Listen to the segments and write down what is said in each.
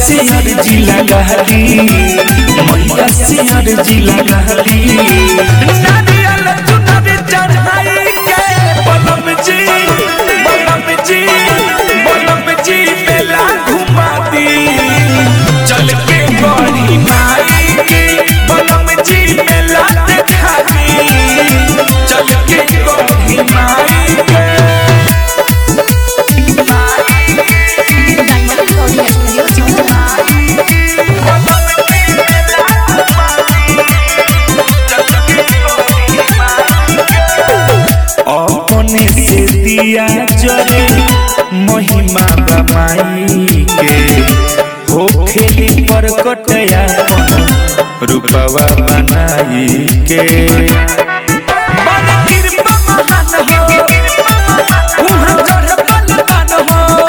से अर्जी लगाली मैया से अर्जी लगाली नारियल चुनर चढ़ाई के बलम जी बलम जी बलम जी मेला घुमा दी चल के गौरी माई के बलम जी मेला देखा दी चल के गौरी माई के डायमंड रिकॉर्डिंग स्टूडियो छौरा अपने से दिया जरे महिमा बमाई के हो खेली पर कटया रूपवा बनाई के बड़ कृपा महान हो, उहाँ गढ़ बलवान हो।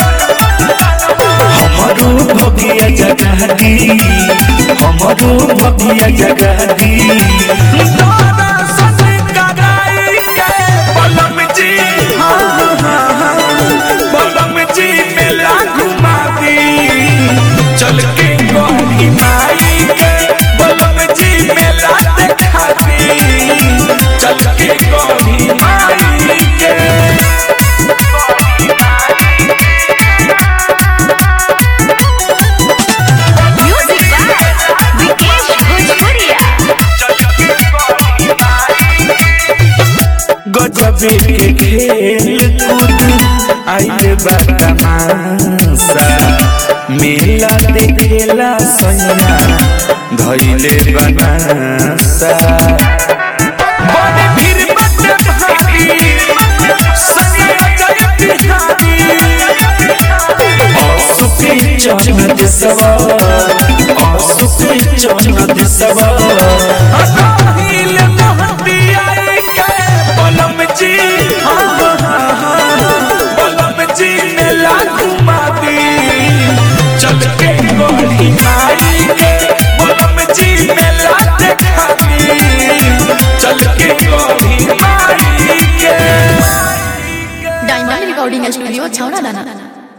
हमरो भगिया जगह दी हमरो भगिया जगह दी तोरा सन कराई के बलम जी हाँ, हाँ, हाँ, बलम जी मेला घुमा दी चल के गौरी माई के बलम जी मेला देखा दी चल के गौरी माई के म्यूजिक बाय विकेश भोजपुरिया गजबे के खेल कूद आइल बा तमाशा मेला देखेला सैया धैले बनासा बड़े भीड़ बटे भारी, सैया जय बिहारी। असुके चढ़त सवार असुके चढ़त सवार अदाहिल मोहती आई के बलम जी हाँ, हाँ, हाँ, बलम जी मेला घुमा दी चल के गोरी माई के बलम जी मेला देखा दी चल के गोरी माई के डायमंड रिकॉर्डिंग स्टूडियो छौरा दाना